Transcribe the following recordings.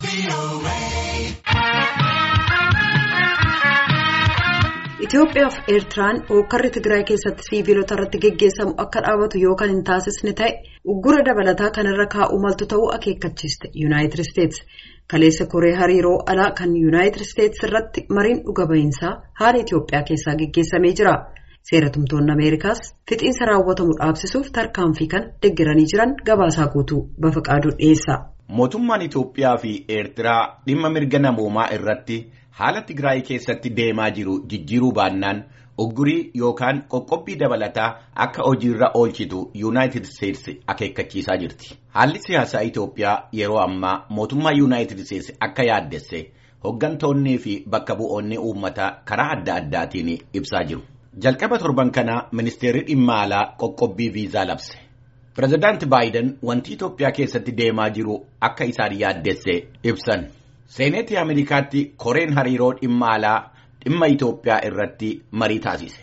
Itoophiyaa fi Eertiraan hookkarri Tigraay keessatti siiviilota irratti geggeessamu akka dhaabatu yookaan hin taasisne ta'e uggura dabalataa kanarra kaa'uu maltu ta'uu akeekkachiiste Yuunaayitid Isteetsi. Kaleessa koree hariiroo alaa kan Yuunaayitid Isteetsi irratti mariin dhuga ba'iinsaa haala Itoophiyaa keessaa geggeessamee jira. Seeratumtoonni Ameerikaas fixiinsa raawwatamu dhaabsisuuf tarkaanfii kana deeggaranii jiran gabaasaa guutuu Bafaqaaduu dhiyeessa. Mootummaan Itoophiyaa fi Eertiraa dhimma mirga namoomaa irratti haala Tigraay keessatti deemaa jiru jijjiiruu baannaan uggurii yookaan qoqqobbii dabalataa akka hojiirra oolchitu Yuunaayitid Isteetsi akeekkachiisaa jirti. Haalli siyaasaa Itoophiyaa yeroo ammaa mootummaa Yuunaayitid Isteetsi akka yaaddesse hoggantoonnii fi bakka bu'oonni uummataa karaa adda addaatiin ibsaa jiru. Jalqaba torban kana ministeerri dhimma alaa qoqqobbii viizaa labse. Pireezidaanti Baayiden wanti Itoophiyaa keessatti deemaa jiru akka isaan yaaddesse ibsan. Seeneetii Ameerikaatti koreen hariiroo dhimma alaa dhimma Itoophiyaa irratti marii taasise.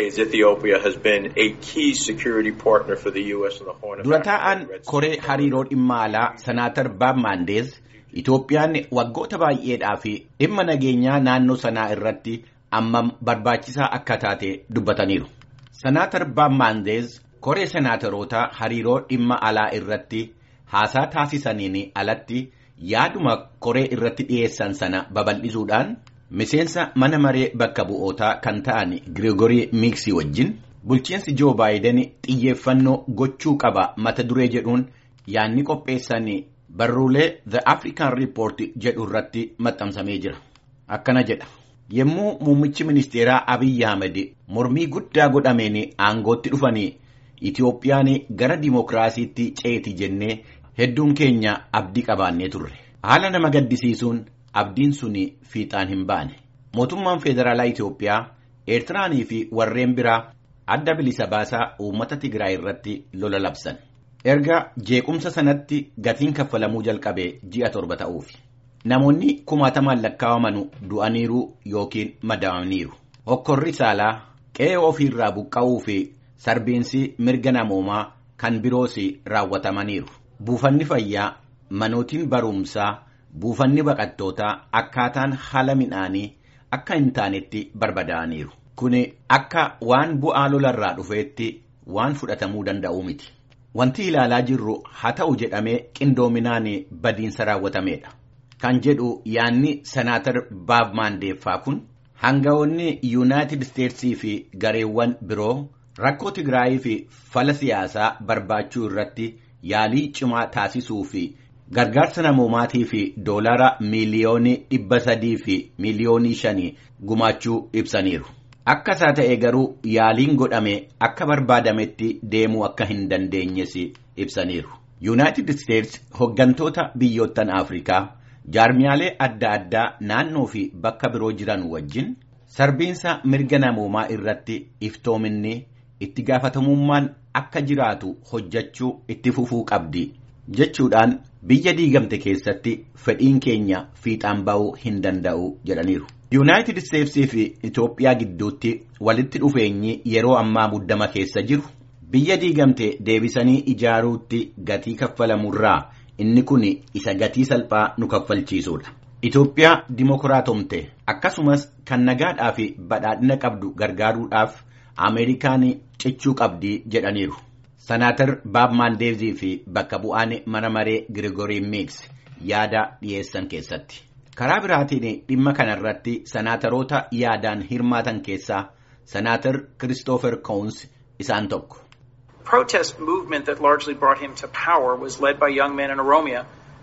Dura taa'aan koree hariiroo dhimma alaa Senaatar Baab Maandeez Itoophiyaan waggoota baay'eedhaa fi dhimma nageenyaa naannoo sanaa irratti ammam barbaachisaa akka taate dubbataniiru. Senaatar Baab Maandeez koree senaataroota hariiroo dhimma alaa irratti haasaa taasisaniin alatti yaaduma koree irratti dhiyeessan sana babal'isuudhaan miseensa mana maree bakka bu'ootaa kan ta'an Girigorii Miiksii wajjin bulchiinsi Joo Baayiden xiyyeeffannoo gochuu qaba mata duree jedhuun yaadni qopheessan barruulee The African Report jedhu irratti maxxansamee jira. Akkana jedha. Yommuu muummichi ministeeraa Abiyyi Ahmed mormii guddaa godhameen aangootti dhufanii Itoophiyaan gara dimookiraasiitti ceeti jennee hedduun keenya abdii qabaannee turre. Haala nama gaddisiisuun abdiin sun fiixaan hin baane. Mootummaan Federaalaa Itoophiyaa, Eertiraanii fi warreen biraa adda bilisa baasaa uummata Tigraay irratti lola labsan. Erga jeequmsa sanatti gatiin kaffalamuu jalqabee ji'a torba ta'uufi. Namoonni kumaatamaan lakkaawamanu du'aniiru yookiin madaa'aniiru. Hokkorri saalaa qe'ee ofiirraa buqqa'uu fi sarbiinsi mirga namoomaa kan biroos raawwatamaniiru. Buufanni fayyaa, manootiin barumsaa, buufanni baqattootaa akkaataan haala midhaanii akka hin taanetti barbadaa'aniiru. Kuni akka waan bu'aa lolarraa dhufeetti waan fudhatamuu danda'u miti. Wanti ilaalaa jirru haa ta'u jedhamee qindoominaan badiinsa raawwatameedha. Kan jedhu yaanni senaatar Baab Maandeeffaa kun hangawoonni Yuunaayitid Isteetsii fi gareewwan biroo rakkoo Tigraayii fi fala siyaasaa barbaachuu irratti yaalii cimaa taasisuu fi gargaarsa namoomaatii fi doolara miiliyoonii dhibba sadii fi miiliyoonii shanii gumaachuu ibsaniiru. Akka isaa ta'e garuu yaaliin godhame akka barbaadametti deemuu akka hin dandeenyes ibsaniiru. Yuunaayitid Isteets hoggantoota biyyoottan Afrikaa jaarmiyaalee adda addaa naannoo fi bakka biroo jiran wajjin sarbiinsa mirga namoomaa irratti iftoominni itti gaafatamummaan akka jiraatu hojjechuu itti fufuu qabdi jechuudhaan biyya diigamte keessatti fedhiin keenya fiixaan ba'uu hin danda'u jedhaniiru. Yuunaayitid Isteetsii fi Itoophiyaa gidduutti walitti dhufeenyi yeroo ammaa muddama keessa jiru biyya diigamte deebisanii ijaaruutti gatii kaffalamurraa inni kun isa gatii salphaa nu kaffalchiisudha. Itoophiyaa dimokiraatomte akkasumas kan nagaadhaa fi badhaadhina qabdu gargaaruudhaaf Ameerikaan cichuu qabdi jedhaniiru. Senaatar Baab Maandeezii fi bakka bu'aan mana maree Girigorii Miiks yaada dhiyeessan keessatti. Karaa biraatiin dhimma kanarratti senaataroota yaadaan hirmaatan keessaa senaatar Kiristoofer Koons isaan tokko. protest movement that largely brought him to power was led by young men in Oromia.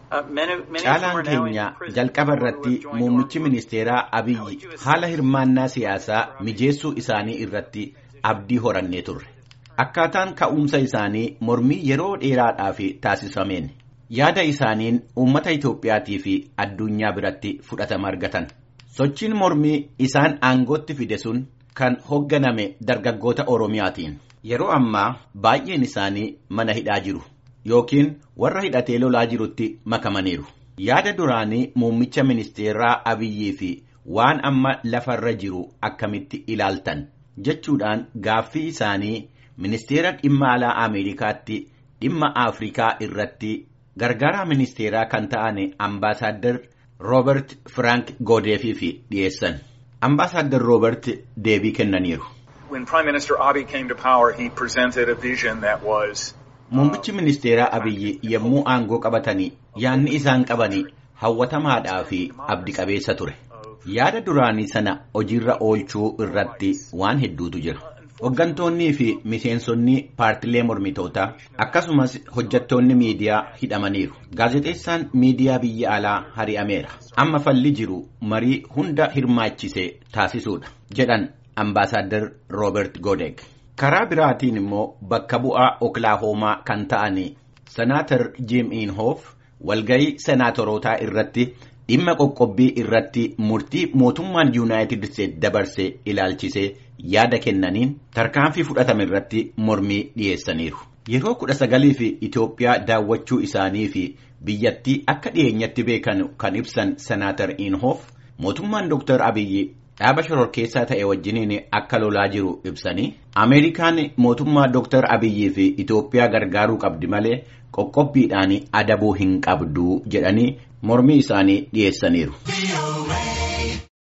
Caalaan keenya jalqaba irratti muummichi ministeeraa Abiyyi haala hirmaannaa siyaasaa mijeessuu isaanii irratti abdii horannee turre. Akkaataan ka'umsa isaanii mormii yeroo dheeraadhaaf taasifameen yaada isaaniin uummata Itoophiyaatii fi addunyaa biratti fudhatama argatan. Sochiin mormii isaan aangootti fide sun kan hoogganame dargaggoota Oromiyaatiin. Yeroo ammaa baay'een isaanii mana hidhaa jiru yookiin warra hidhatee lolaa jirutti makamaniiru. Yaada duraanii muummicha ministeeraa Abiyyii fi waan amma lafarra jiru akkamitti ilaaltan jechuudhaan gaaffii isaanii ministeera dhimma alaa Ameerikaatti dhimma Afrikaa irratti gargaaraa ministeeraa kan ta'an ambaasaaddar roobert firaank goodeefiif dhiyeessan ambaasaaddar roobert deebii kennaniiru. When Prime Minister Abiy came to power, he presented a vision that was. Muummichi ministeeraa Abiyyi yommuu aangoo qabatanii yaadni isaan qabanii hawwatamaadhaa fi abdi qabeessa ture. Yaada duraanii sana hojiirra oolchuu irratti waan hedduutu jira. Hoggantoonnii fi miseensonni paartilee mormitootaa akkasumas hojjettoonni miidiyaa hidhamaniiru. Gaazexeessaan miidiyaa biyya alaa hari'ameera. Amma falli jiru marii hunda hirmaachisee taasisuudha jedhan ambaasaaddar Roobert Godek. Karaa biraatiin immoo bakka bu'aa Oklahoomaa kan ta'an Senaatar Jim Inhofe walgahii senaatorootaa irratti dhimma qoqqobbii irratti murtii mootummaan yuunaayitid isteetsi dabarsee ilaalchisee yaada kennaniin tarkaanfii fudhatame irratti mormii dhiyeessaniiru. Yeroo kudha sagalii fi Itoophiyaa daawwachuu isaanii fi biyyattii akka dhiyeenyatti beekan kan ibsan senaatar Inhofe mootummaan Dr. Abiyyi dhaaba shororkeessaa ta'e wajjiniin akka lolaa jiru ibsanii Ameerikaan mootummaa Dr. Abiyyii fi Itoophiyaa gargaaruu qabdi malee qoqqobbiidhaan adabuu hin qabdu jedhanii mormii isaanii dhiyeessaniiru.